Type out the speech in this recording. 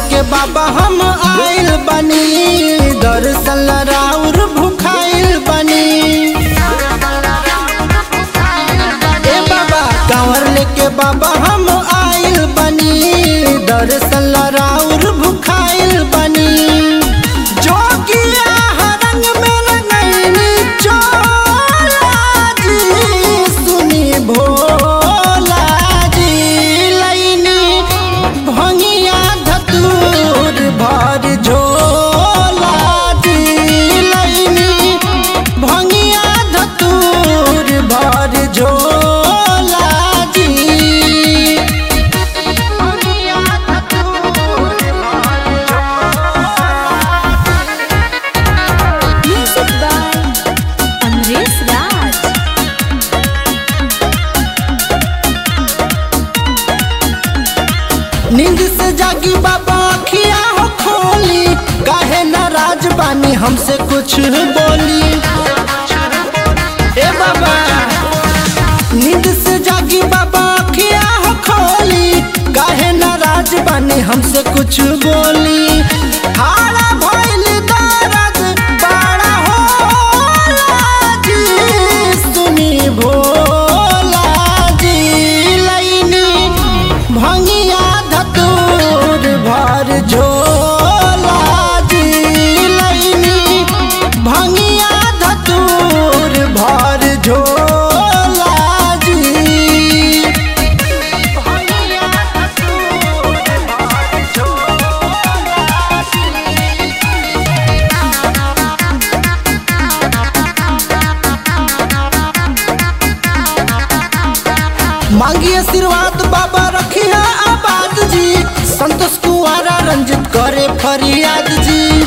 लेके बाबा हम आइल बनी दर्शन राउर भुखाइल बनी ए बाबा कांवर लेके बाबा हम आइल बनी दर्शन राउर भुखाइल बनी जोगिया हरंग में रंगैनी चोला जी सुनी भोला जी लैनी भंगिया धतूर भर झोला जी लैनी भंगिया धतूर भर झोला जी भंगिया धतूर भर Music by Amresh Raj. नींद से जागी बाबा अखिया हो खोली काहे नाराज बानी हमसे कुछ बोली ए बाबा नींद से जागी बाबा अखिया हो खोली काहे नाराज बानी हमसे कुछ बोली हारा भइल दर्द बड़ा होला जी सुनी भोला जी लैनी भंगिया धतूर भर झोला जी लैनी भंगिया धतूर भर झोला जी भंगिया धतूर भर झोला जी मांगी आशीर्वाद बाबा रखिया आबाद जी संतोष कुआरा रंजित करे फरियाद जी